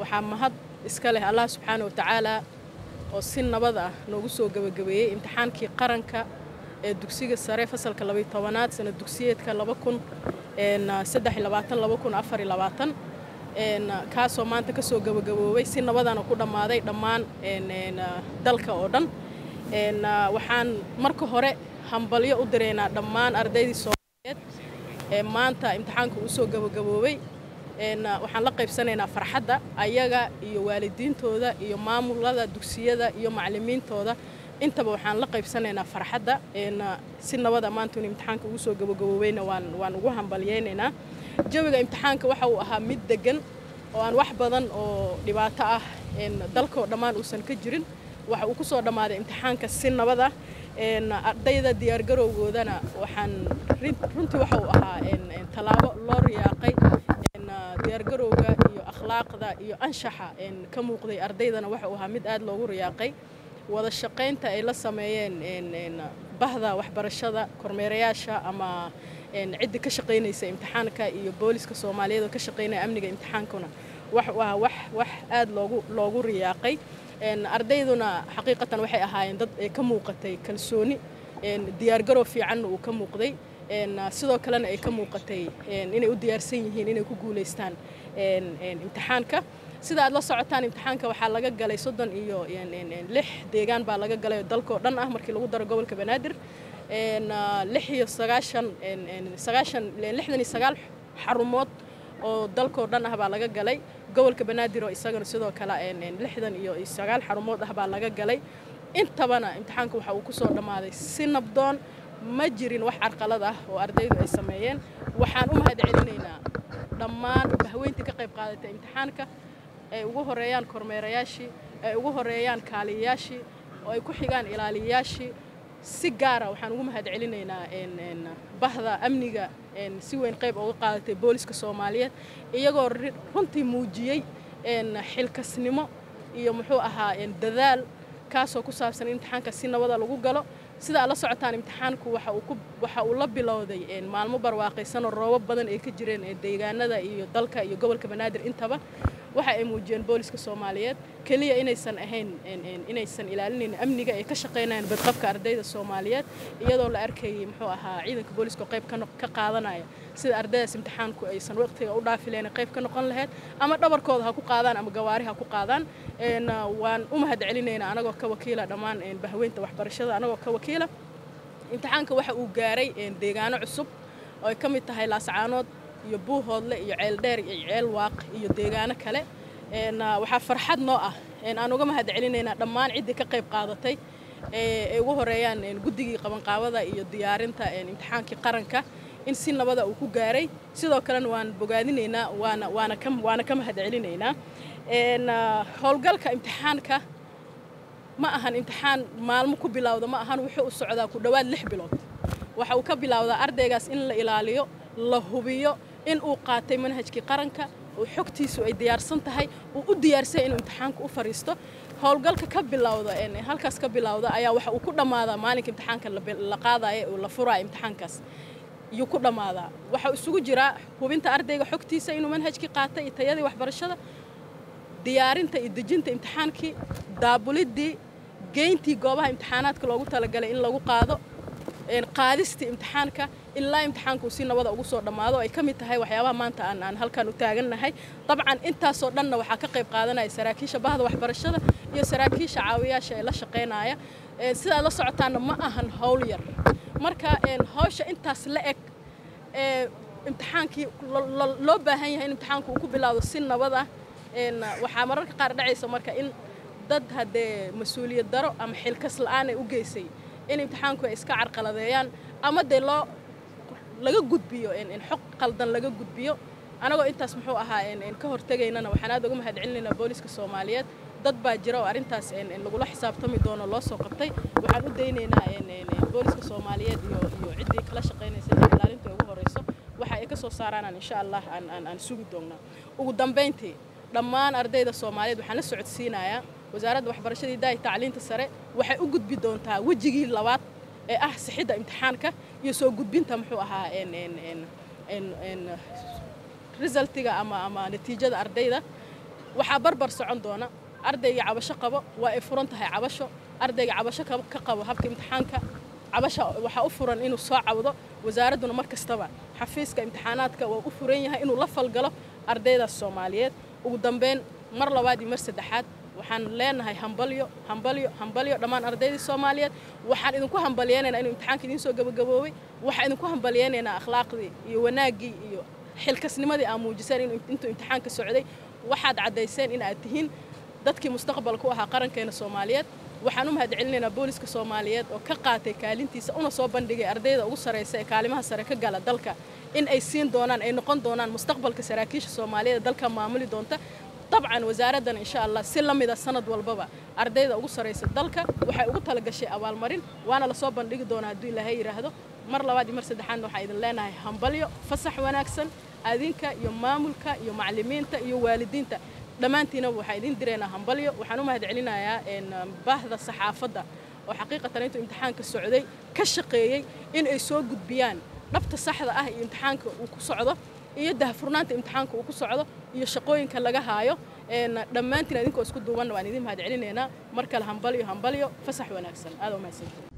waxaa mahad iska leh allah subxaana wa tacaala oo si nabad ah noogu soo gebagabeeyey imtixaankii qaranka ee dugsiga sare fasalka labaiy tobanaad sana dugsiyeedka laba kun saddex iyo labaatan laba kun afar iyo labaatan kaasoo maanta kasoo gebagaboobay si nabadana ku dhammaaday dhammaan dalka oo dhan waxaan marka hore hambalyo u diraynaa dhammaan ardaydii soomaaliyeed ee maanta imtixaanka uu soo gebagaboobay waxaan la qaybsanaynaa farxadda ayaga iyo waalidiintooda iyo maamulada dugsiyada iyo macallimiintooda intaba waxaan la qaybsanaynaa farxadda si nabada maanta in imtixaanka ugu soo gabagaboobayna waan waan ugu hambalyaynaynaa jawiga imtixaanka waxa uu ahaa mid degan oo aan wax badan oo dhibaato ah dalkoo dhammaan uusan ka jirin waxa uu ku soo dhammaaday imtixaanka si nabada ardayda diyaargarowgoodana waxaan runtii waxa uu ahaa tallaabo loo riyaaqay diyaargarowga iyo akhlaaqda iyo anshaxa ka muuqday ardaydana waxa uu ahaa mid aad loogu riyaaqay wada shaqaynta ay la sameeyeen bahda waxbarashada kormeerayaasha ama ciddii ka shaqaynaysa imtixaanka iyo booliska soomaaliyeed oo ka shaqaynaya amniga imtixaankuna wax waa wax wax aad loogu loogu riyaaqay ardayduna xaqiiqatan waxay ahaayeen dad ay ka muuqatay kalsooni diyaargarow fiicanna uu ka muuqday sidoo kalena ay ka muuqatay inay u diyaarsan yihiin inay ku guulaystaan imtixaanka sida aad la socotaan imtixaanka waxaa laga galay soddon iyo lix deegaan baa laga galay dalkoo dhan ah markii lagu daro gobolka banaadir lix iyo sagaashan sagaashan lixdan iyo sagaal xarumood oo dalkoo dhan ah baa laga galay gobolka banaadir oo isagana sidoo kale lixdan iyo sagaal xarumood ah baa laga galay intabana imtixaanka waxa uu ku soo dhammaaday si nabdoon ma jirin wax carqalad ah oo ardaydu ay sameeyeen waxaan u mahad celinaynaa dhammaan bahweyntii ka qayb qaadatay imtixaanka ay ugu horeeyaan kormeerayaashii ay ugu horeeyaan kaaliyayaashii oo ay ku xigaan ilaaliyayaashii si gaara waxaan ugu mahad celinaynaa bahda amniga si weyn qayb uga qaadatay booliska soomaaliyeed iyagoo runtii muujiyey xilkasnimo iyo muxuu ahaa dadaal kaasoo ku saabsan in imtixaanka si nabada lagu galo sida aad la socotaan imtixaanku waxa uu la bilowday maalmo barwaaqaysanoo roobab badan ay ka jireen deegaanada iyo dalka iyo gobolka banaadir intaba waxa ay muujiyeen booliska soomaaliyeed keliya inaysan ahayn inaysan ilaalinayn amniga ay ka shaqaynayaan badqabka ardayda soomaaliyeed iyadoo la arkayay muxuu ahaa ciidanka booliska qayb ka qaadanaya sida ardaydaas imtixaanku aysan waqtiga u dhaafi lahayn qayb ka noqon lahayd ama dhabarkooda ha ku qaadaan ama gawaari ha ku qaadaan waan u mahad celinaynaa anagoo ka wakiila dhammaan bahweynta waxbarashada anagoo ka wakiila imtixaanka waxa uu gaaray deegaano cusub oo ay ka mid tahay laascaanood iyo buuhoodle iyo ceeldheer iyo ceel waaq iyo deegaano kale waxaa farxad noo ah aan uga mahad celinaynaa dhammaan ciddii ka qayb qaadatay ay ugu horeeyaan guddigii qabanqaabada iyo diyaarinta imtixaankii qaranka in si nabada uu ku gaaray sidoo kalena waan bogaadinaynaa waana waana ka waana ka mahad celinaynaa howlgalka imtixaanka ma ahan imtixaan maalmo ku bilowda ma ahan wuxuu u socdaa ku dhowaad lix bilood waxa uu ka bilowdaa ardaygaas in la ilaaliyo la hubiyo in uu qaatay manhajkii qaranka oo xogtiisu ay diyaarsan tahay uu u diyaarsay inuu imtixaanka u fariisto howlgalka ka bilowda halkaas ka bilowda ayaa waxa uu ku dhammaadaa maalinka imtixaanka la qaadaya oo la furaya imtixaankaas yuu ku dhammaadaa waxaa isugu jiraa hubinta ardayga xogtiisa inuu manhajkii qaatay iyo tayadii waxbarashada diyaarinta iyo dejinta imtixaankii daabulidii geyntii goobaha imtixaanaadka loogu talagalay in lagu qaado qaadistii imtixaanka ilaa imtixaanka uu si nabada ugu soo dhammaado ay ka mid tahay waxyaabaha maanta aan aan halkan u taagannahay dabcan intaasoo dhanna waxaa ka qayb qaadanaya saraakiisha bahda waxbarashada iyo saraakiisha caawiyaasha ee la shaqaynaya sidaad la socotaanna ma ahan howl yar marka hawsha intaas la eg ee imtixaankii loo baahan yahay in imtixaanku uu ku bilaawdo si nabad ah waxaa mararka qaar dhacaysa marka in dad haddee mas-uuliyad daro ama xilkas la-aan ay u geysay in imtixaanku ay iska carqaladeeyaan ama dee loo laga gudbiyo xog qaldan laga gudbiyo anagoo intaas muxuu ahaa ka hortegaynana waxaan aad uga mahad celinaynaa booliska soomaaliyeed dad baa jira oo arrintaas lagula xisaabtami doono loo soo qabtay waxaan u daynaynaa booliska soomaaliyeed iyo iyo ciddii kala shaqaynaysa in ilaalinta ugu horeyso waxa ay ka soo saaraanaan insha allah aan aan aan sugi doonnaa ugu dambayntii dhammaan ardayda soomaaliyeed waxaan la socodsiinayaa wasaaradda waxbarashadii daahi tacliinta sare waxay u gudbi doontaa wejigii labaad ee ah sixidda imtixaanka iyo soo gudbinta muxuu ahaa resultiga ama ama natiijada ardayda waxaa barbar socon doona ardayga cabasho qabo waa ay furan tahay cabasho ardayga cabasho ka qabo habka imtixaanka cabasha waxaa u furan inuu soo cawdo wasaaradduna mar kastaba xafiiska imtixaanaadka waa u furan yahay inuu la falgalo ardaydaas soomaaliyeed ugu dambeyn mar labaad iyo mar saddexaad waxaan leenahay hambalyo hambalyo hambalyo dhammaan ardaydii soomaaliyeed waxaan idinku hambalyeynaynaa inuu imtixaanka idiin soo gabagaboobay waxaan idinku hambalyeynaynaa akhlaaqdii iyo wanaaggii iyo xilkasnimadii aa muujiseen intuu imtixaanka socday waxaad caddayseen in aad tihiin dadkii mustaqbalka u ahaa qarankeena soomaaliyeed waxaan u mahad celinaynaa booliska soomaaliyeed oo ka qaatay kaalintiisa una soo bandhigay ardayda ugu sarraysa ee kaalimaha sare ka gala dalka in ay siin doonaan ay noqon doonaan mustaqbalka saraakiisha soomaaliyeed ee dalka maamuli doonta dabcan wasaaraddan insha allah si la mida sanad walbaba ardayda ugu sarraysa dalka waxay ugu talagashay abaalmarin waana lasoo bandhigi doonaa hadduu ilaahay yidhaahdo mar labaad iyo mar saddexaadna waxaan idin leenahay hambalyo fasax wanaagsan adinka iyo maamulka iyo macallimiinta iyo waalidiinta dhammaantiinaba waxaa idin diraynaa hambalyo waxaan u mahad celinayaa baahda saxaafadda oo xaqiiqatan intuu imtixaanka socday ka shaqeeyey in ay soo gudbiyaan dhabta saxda ah iyo imtixaanka uu ku socdo iyo dahfurnaanta imtixaanka uu ku socdo iyo shaqooyinka laga haayo dhammaantiin idinkoo isku duubanna waan idin mahad celinaynaa mar kale hambalyo hambalyo fasax wanaagsan aada u mahadsantiin